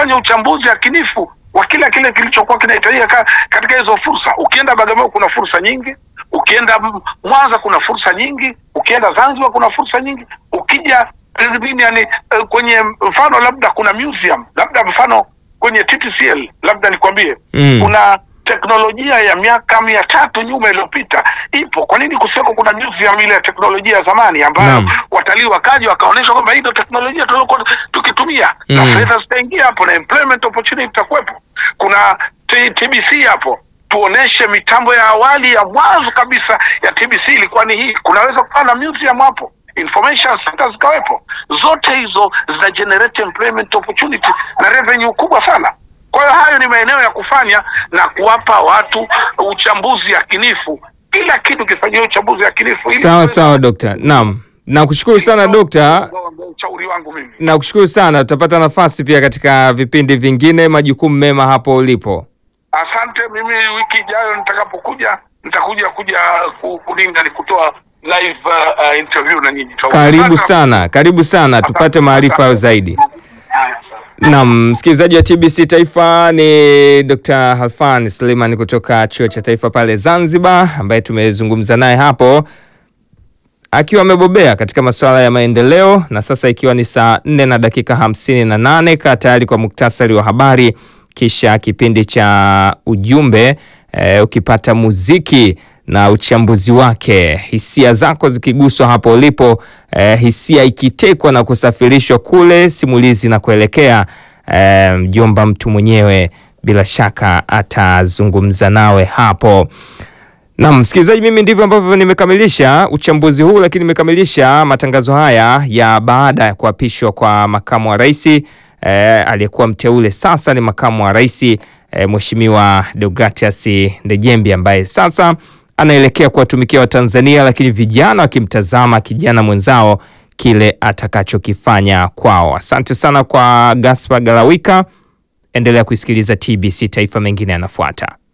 ufanye uchambuzi yakinifu wa kila kile kilichokuwa kinahitajika ka, katika hizo fursa. Ukienda Bagamoyo kuna fursa nyingi, ukienda M- Mwanza kuna fursa nyingi, ukienda Zanzibar kuna fursa nyingi, ukija eh, nini yani eh, kwenye mfano labda kuna museum, labda mfano kwenye TTCL labda nikwambie Mm. kuna teknolojia ya miaka mia tatu nyuma iliyopita ipo. Kwa nini kusiweko kuna museum ile ya teknolojia ya zamani ambayo Naam. watalii wakaja wakaonyesha kwamba hii ndio teknolojia tuliokuwa tukitumia na Mm. fedha zitaingia hapo na employment opportunity itakuwepo. Kuna T- TBC hapo tuoneshe mitambo ya awali ya mwanzo kabisa ya TBC ilikuwa ni hii. Kunaweza kuwa na museum hapo, information center zikawepo. Zote hizo zina generate employment opportunity na revenue kubwa sana. Kwa hiyo hayo ni maeneo ya kufanya na kuwapa watu uchambuzi yakinifu, kila kitu kifanyiwe uchambuzi yakinifu. ili Sawa tuweze- sawa dokta. Naam, nakushukuru sana dokta. Ndio ushauri wangu mimi. Nakushukuru sana, tutapata nafasi pia katika vipindi vingine. Majukumu mema hapo ulipo. Asante. Mimi wiki ijayo nitakapokuja, nitakuja kuja ku- kuninga ni kutoa live uh, uh, interview na nyinyi. Karibu Asante. sana, karibu sana, tupate maarifa zaidi. Haya, asante. Naam, msikilizaji wa TBC Taifa ni Dr. Halfan Suleiman kutoka Chuo cha Taifa pale Zanzibar, ambaye tumezungumza naye hapo akiwa amebobea katika masuala ya maendeleo, na sasa ikiwa ni saa nne na dakika hamsini na nane kaa tayari kwa muktasari wa habari, kisha kipindi cha ujumbe eh, ukipata muziki na uchambuzi wake, hisia zako zikiguswa hapo ulipo, eh, hisia ikitekwa na kusafirishwa kule simulizi na kuelekea eh, mjomba mtu mwenyewe bila shaka atazungumza nawe hapo. Naam, msikilizaji, mimi ndivyo ambavyo nimekamilisha uchambuzi huu, lakini nimekamilisha matangazo haya ya baada ya kuapishwa kwa makamu wa rais eh, aliyekuwa mteule sasa ni makamu wa rais eh, Mheshimiwa Deogratias Ndejembi ambaye sasa anaelekea kuwatumikia Watanzania, lakini vijana wakimtazama kijana mwenzao kile atakachokifanya kwao. Asante sana kwa Gaspar Galawika. Endelea kuisikiliza TBC, taifa mengine yanafuata.